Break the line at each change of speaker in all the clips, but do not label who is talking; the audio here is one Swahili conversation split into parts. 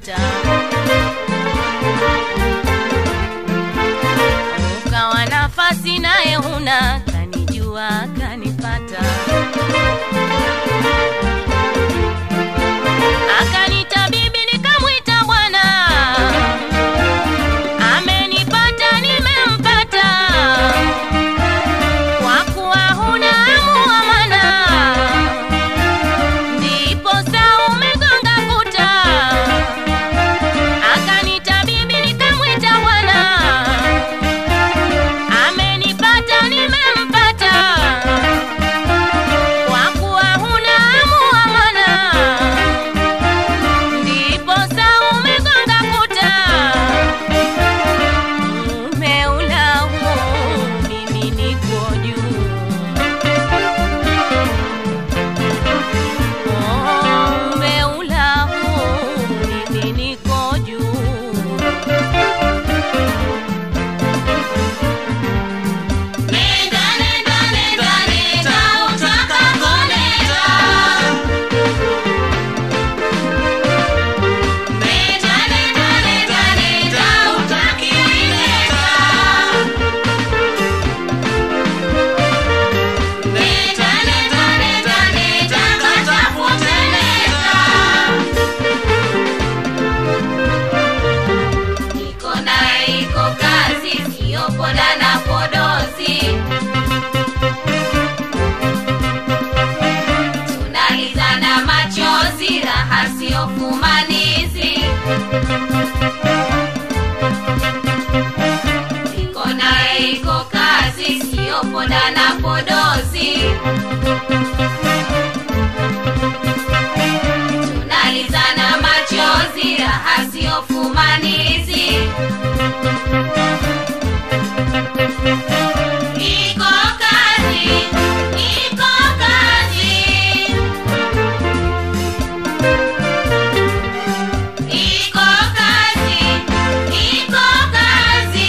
akanipata ukawa nafasi naye huna kanijua kanipata akanita bibi nikamwita bwana amenipata nimempata kwa kuwa huna muamana ndipo saa umegonga kuta akanita bibi nikamwita bwana amenipata nimempata kwa kuwa huna muamana ndipo saa umegonga kuta umeulaumu mimi niko juu umeulaumu mimi niko juu
Nenda, nenda, nenda, nenda, utakako nenda. Nenda, nenda, nenda, nenda, utakiwi nenda. Nenda, nenda, nenda, nenda, katafute nenda. Iko naye iko kazi, sio poda na podozi. Tunalizana machozi, raha sio fumanizi. Iko naye iko kazi, sio poda na podozi. Tunalizana machozi, raha sio fumanizi. Iko kazi, iko kazi. Iko kazi, iko kazi.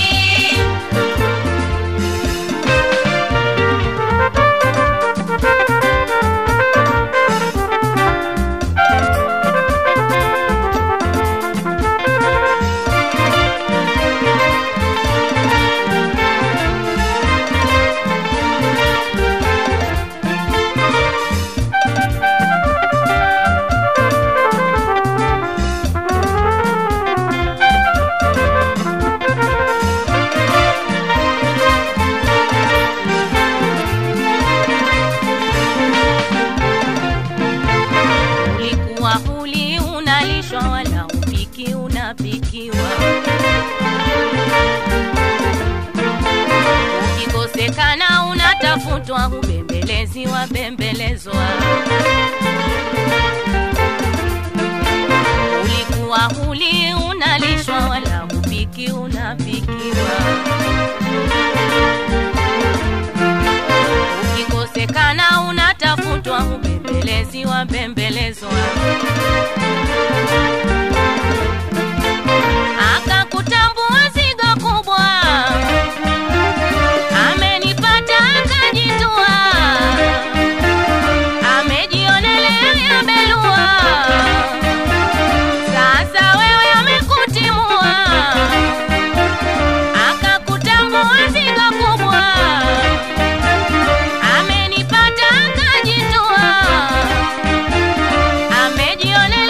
ulikuwa huli unalishwa wala upiki unapikiwa ukikosekana unatafutwa hubembelezi wabembelezwa ulikuwa huli unalishwa wala upiki unapikiwa ukikosekana unatafutwa ubembelezi wa bembelezwa akakutambua zigo kubwa amenipata akajitua amejionelea yabelua sasa wewe amekutimua akakutambua zigo kubwa amenipata akajitua amejionelea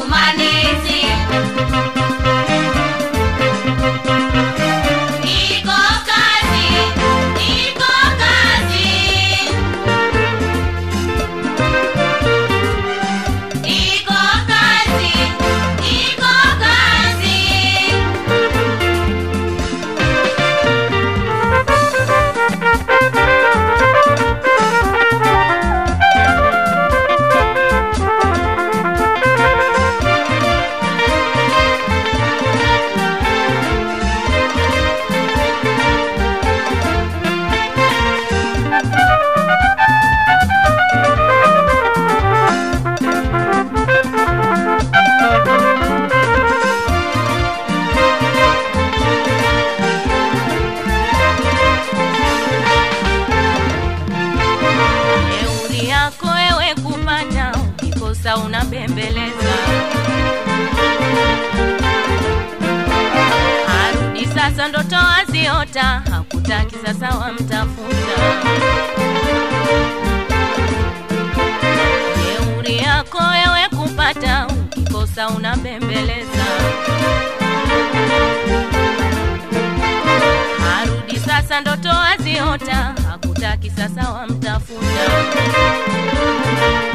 fumanizi iko kazi iko kazi iko kazi iko kazi
Jeuri yako wewe kupata, ukikosa unabembeleza. Arudi sasa, ndoto waziota, hakutaki sasa, wamtafuta. Jeuri yako wewe kupata, ukikosa unabembeleza. Arudi sasa, ndoto waziota, hakutaki sasa, wamtafuta.